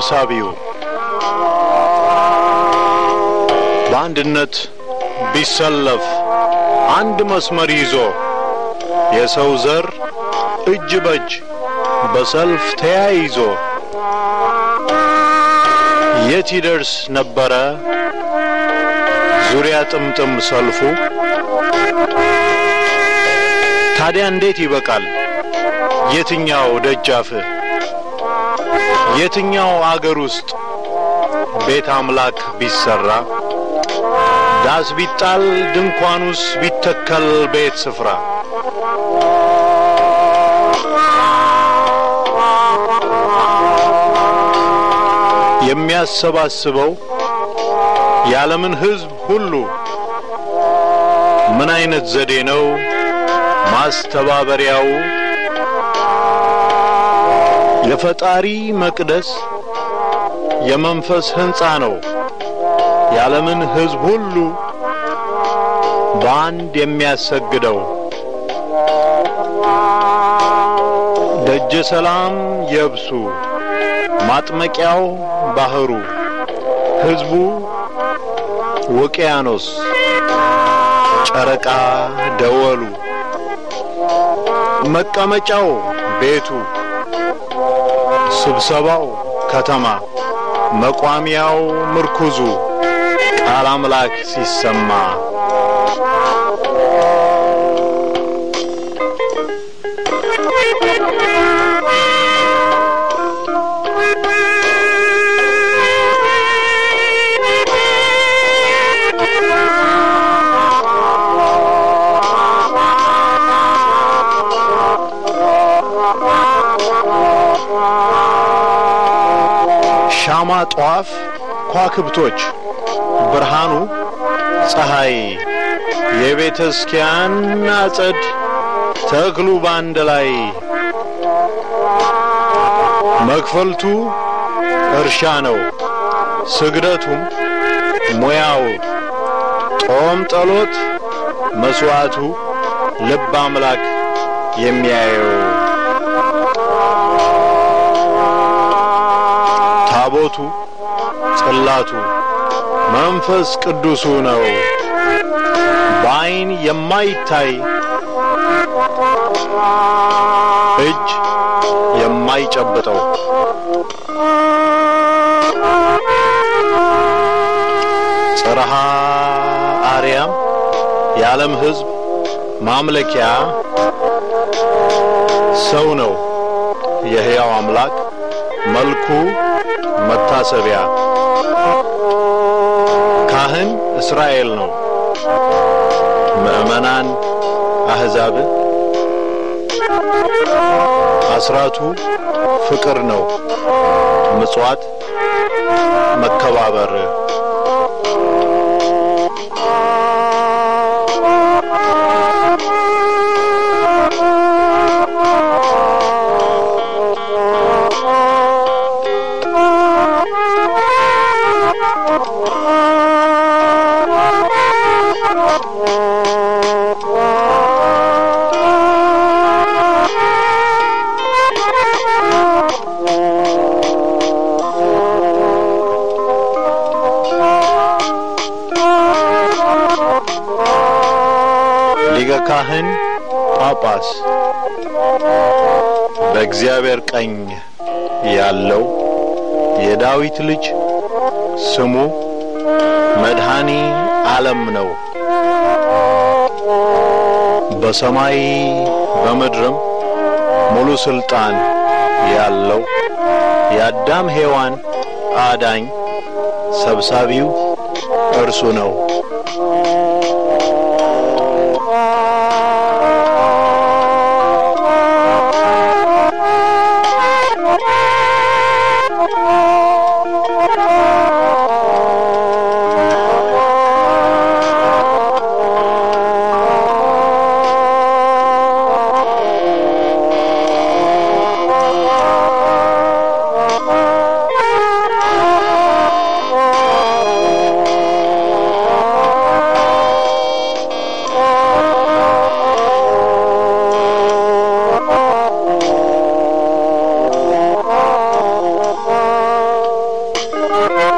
ሰብሳቢው በአንድነት ቢሰለፍ አንድ መስመር ይዞ የሰው ዘር እጅ በእጅ በሰልፍ ተያይዞ የት ይደርስ ነበረ ዙሪያ ጥምጥም ሰልፉ? ታዲያ እንዴት ይበቃል የትኛው ደጃፍ የትኛው አገር ውስጥ ቤት አምላክ ቢሰራ ዳስ ቢጣል ድንኳኑስ ቢተከል ቤት ስፍራ የሚያሰባስበው የዓለምን ሕዝብ ሁሉ ምን አይነት ዘዴ ነው ማስተባበሪያው? የፈጣሪ መቅደስ የመንፈስ ሕንጻ ነው የዓለምን ሕዝብ ሁሉ በአንድ የሚያሰግደው። ደጀ ሰላም የብሱ ማጥመቂያው ባህሩ ሕዝቡ ውቅያኖስ ጨረቃ ደወሉ መቀመጫው ቤቱ ስብሰባው ከተማ መቋሚያው ምርኩዙ ቃል አምላክ ሲሰማ ሻማ ጧፍ ኳክብቶች ብርሃኑ ፀሐይ የቤተ ክርስቲያን አጸድ ተክሉ ባንድ ላይ መክፈልቱ እርሻ ነው ስግደቱም ሙያው ጦም ጸሎት መስዋዕቱ ልብ አምላክ የሚያየው ታቦቱ ጽላቱ መንፈስ ቅዱሱ ነው በአይን የማይታይ እጅ የማይጨብጠው ጽርሃ አርያም የዓለም ሕዝብ ማምለኪያ ሰው ነው የሕያው አምላክ መልኩ መታሰቢያ ካህን እስራኤል ነው ምዕመናን አሕዛብ አስራቱ ፍቅር ነው ምጽዋት መከባበር ሊቀ ካህን ጳጳስ በእግዚአብሔር ቀኝ ያለው የዳዊት ልጅ ስሙ መድኃኒ ዓለም ነው። በሰማይ በምድርም ሙሉ ስልጣን ያለው የአዳም ሔዋን አዳኝ ሰብሳቢው እርሱ ነው። ነው።